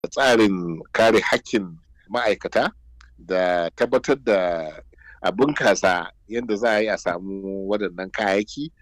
tsarin kare hakkin ma'aikata da tabbatar da a bunkasa yadda za a yi a samu waɗannan kayayyaki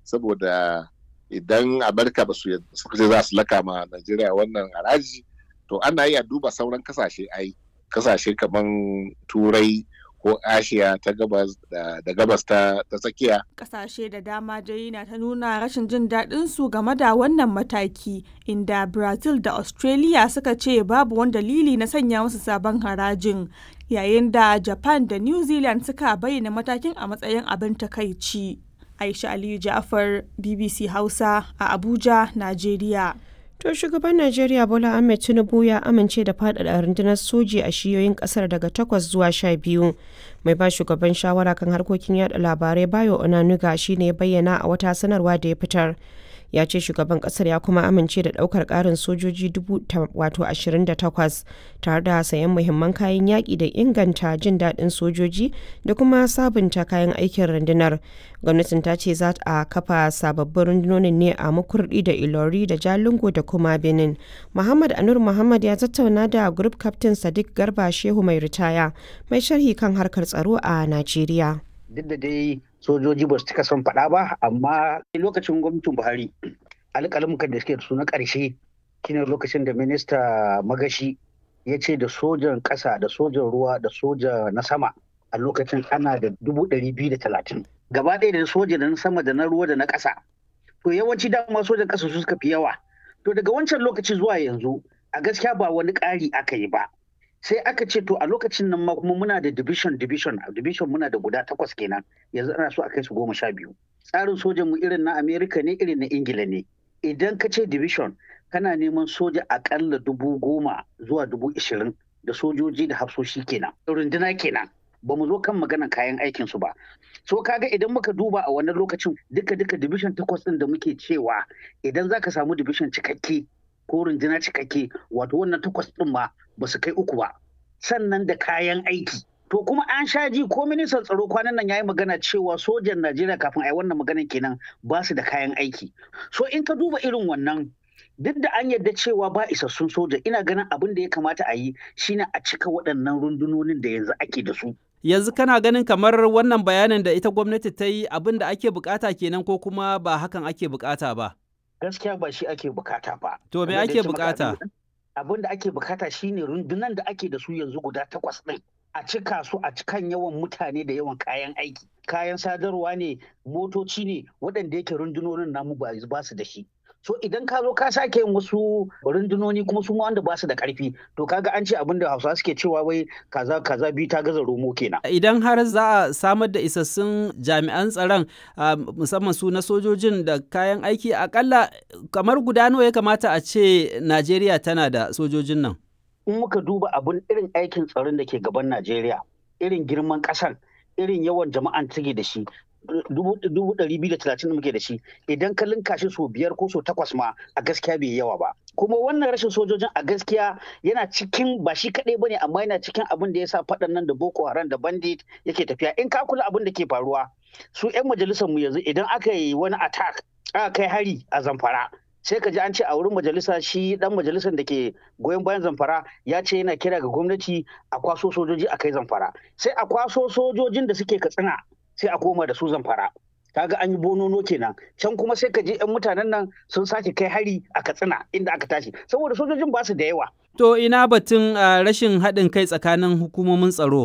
saboda idan amurka ba su suka ce za su laka ma najeriya wannan haraji to ana yi a duba sauran kasashe ai kasashe kamar turai ko ashiya ta gabas da, da gabas ta, ta tsakiya kasashe da dama dai na ta nuna rashin jin daɗin su game da wannan mataki inda brazil da australia suka ce babu wani dalili na sanya musu sabon harajin yayin da japan da new zealand suka bayyana matakin a matsayin abin takaici aisha aliyu ja'far bbc hausa a abuja najeriya To shugaban Najeriya Bola Ahmed Tinubu ya amince da faɗaɗa rundunar soji a shiyoyin ƙasar daga takwas zuwa sha biyu. Mai ba shugaban shawara kan harkokin yada labarai Bayo Onanuga shi ne bayyana a wata sanarwa da ya fitar. ya ce shugaban kasar ya kuma amince da daukar karin sojoji wato 28 tare da sayan muhimman kayan yaƙi da inganta jin daɗin sojoji da kuma sabunta kayan aikin rundunar gwamnatin ta ce za a kafa sababbin rundunonin ne a makurdi da ilori da jalingo da kuma benin muhammad anur muhammad ya tattauna da group captain sadiq garba shehu mai ritaya mai sharhi kan harkar tsaro a najeriya duk da dai sojoji ba su cika son faɗa ba amma lokacin gwamnatin buhari alƙalamukan da suke da su na ƙarshe shine lokacin da minista magashi ya ce da sojan ƙasa da sojan ruwa da soja na sama a lokacin ana da dubu ɗari biyu da talatin gaba ɗaya da soja da na sama da na ruwa da na ƙasa to yawanci dama sojan ƙasa su suka fi yawa to daga wancan lokaci zuwa yanzu a gaskiya ba wani ƙari aka yi ba sai aka ce to a lokacin nan ma kuma muna da division division division muna da guda takwas kenan yanzu ana so a kai su goma sha biyu tsarin sojan mu irin na america ne irin na ingila ne idan ka ce division kana neman soja akalla dubu goma zuwa dubu ishirin da sojoji da hafsoshi kenan runduna kenan ba mu zo kan maganan kayan aikin su ba so kaga idan muka duba a wannan lokacin duka duka division takwas din da muke cewa idan zaka samu division cikakke ko rundunar cikakke wato wannan takwas ɗin ma ba su kai uku ba sannan da kayan aiki to kuma an sha ji ko ministan tsaro kwanan nan yayi magana cewa sojan Najeriya kafin a yi wannan maganan kenan ba su da kayan aiki so in ka duba irin wannan duk da an yarda cewa ba isassun soja ina ganin abin da ya kamata a yi shine a cika waɗannan rundunonin da yanzu ake da su yanzu kana ganin kamar wannan bayanin da ita gwamnati ta yi abin da ake bukata kenan ko kuma ba hakan ake bukata ba gaskiya ba shi ake bukata ba. To me ake bukata? Abin da ake bukata shine rundunan da ake da su yanzu guda takwas ɗin. A cika su a cikan yawan mutane da yawan kayan aiki. Kayan sadarwa ne, motoci ne, waɗanda yake rundunonin namu ba su da shi. So idan ka zo ka sake yin wasu rundunoni kuma su wanda ba su da karfi to kaga an ce abin da Hausawa suke cewa wai kaza kaza biyu ta gaza romo kenan. Idan har za a samar da isassun jami'an tsaron musamman su na sojojin da kayan aiki akalla kamar guda nawa ya kamata a ce Najeriya tana da sojojin nan. In muka duba abin irin aikin tsaron da ke gaban Najeriya, irin girman ƙasar, irin yawan jama'an take da shi, dubu ɗari biyu da talatin da muke da shi idan ka linka shi so biyar ko so takwas ma a gaskiya bai yawa ba kuma wannan rashin sojojin a gaskiya yana cikin ba shi kaɗai bane amma yana cikin abin da ya sa faɗan nan da boko haram da bandit yake tafiya in ka kula abin da ke faruwa su 'yan majalisar mu yanzu idan aka yi wani attack aka kai hari a zamfara sai ka ji an ce a wurin majalisa shi dan majalisar da ke goyon bayan zamfara ya ce yana kira ga gwamnati a kwaso sojoji a kai zamfara sai a kwaso sojojin da suke katsina sai a koma da su zamfara kaga an yi bonono kenan can kuma sai ka je yan mutanen nan sun sake kai hari a katsina inda aka tashi saboda sojojin ba su da yawa to ina batun rashin haɗin kai tsakanin hukumomin tsaro